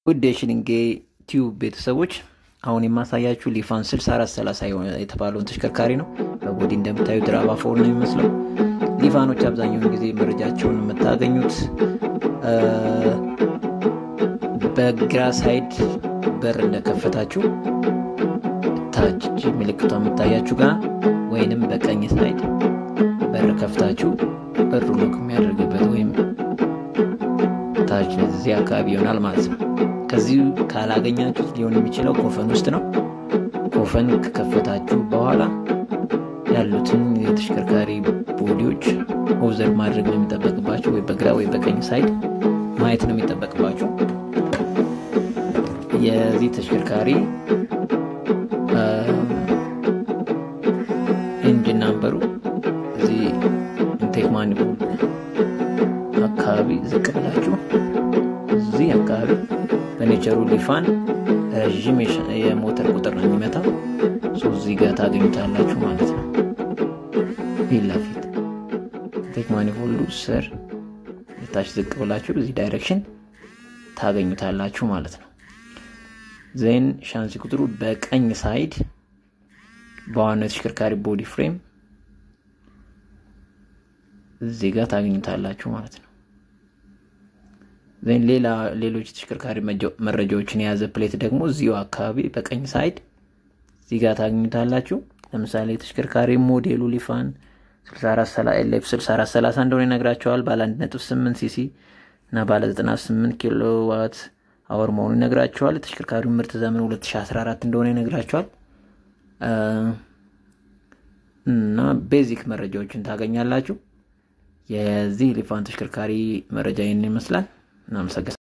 ውድ የሽልንጌ ቲዩብ ቤተሰቦች አሁን የማሳያችሁ ሊፋን 6430 የተባለውን ተሽከርካሪ ነው። በቦዲ እንደምታዩት ራባ ፎር ነው የሚመስለው። ሊፋኖች አብዛኛውን ጊዜ መረጃቸውን የምታገኙት በግራ ሳይድ በር እንደከፈታችሁ ታች ምልክቷ የምታያችሁ ጋር ወይንም በቀኝ ሳይድ በር ከፍታችሁ በሩ ሎክ የሚያደርግበት ወይም ታች እዚህ አካባቢ ይሆናል ማለት ነው። ከዚህ ካላገኛችሁት ሊሆን የሚችለው ኮፈን ውስጥ ነው። ኮፈን ከከፈታችሁ በኋላ ያሉትን የተሽከርካሪ ቦዲዎች ኦብዘርቭ ማድረግ ነው የሚጠበቅባቸው። ወይ በግራ ወይ በቀኝ ሳይድ ማየት ነው የሚጠበቅባቸው። የዚህ ተሽከርካሪ ኢንጂን ናምበሩ እዚህ ኢንቴክ ማኒፎልድ አካባቢ ዝቅ ብላችሁ እዚህ አካባቢ በኔቸሩ ሊፋን ረዥም የሞተር ቁጥር ነው የሚመታው። እዚህ ጋር ታገኙታላችሁ ማለት ነው። ፊት ለፊት ኢንቴክ ማኒፎልዱ ስር ታች ዝቅ ብላችሁ እዚህ ዳይሬክሽን ታገኙታላችሁ ማለት ነው። ዜን ሻንሲ ቁጥሩ በቀኝ ሳይድ በዋናው የተሽከርካሪ ቦዲ ፍሬም እዚህ ጋር ታገኙታላችሁ ማለት ነው። ዜን ሌላ ሌሎች የተሽከርካሪ መረጃዎችን የያዘ ፕሌት ደግሞ እዚሁ አካባቢ በቀኝ ሳይድ እዚህ ጋር ታገኙታላችሁ። ለምሳሌ የተሽከርካሪ ሞዴሉ ሊፋን 64ኤልኤፍ 6430 እንደሆነ ይነግራቸዋል። ባለ 1.8 ሲሲ እና ባለ 98 ኪሎዋት አወር መሆኑ ይነግራቸዋል። የተሽከርካሪው ምርት ዘመን 2014 እንደሆነ ይነግራቸዋል። እና ቤዚክ መረጃዎችን ታገኛላችሁ። የዚህ ሊፋን ተሽከርካሪ መረጃ ይህን ይመስላል። እናመሰግናለን።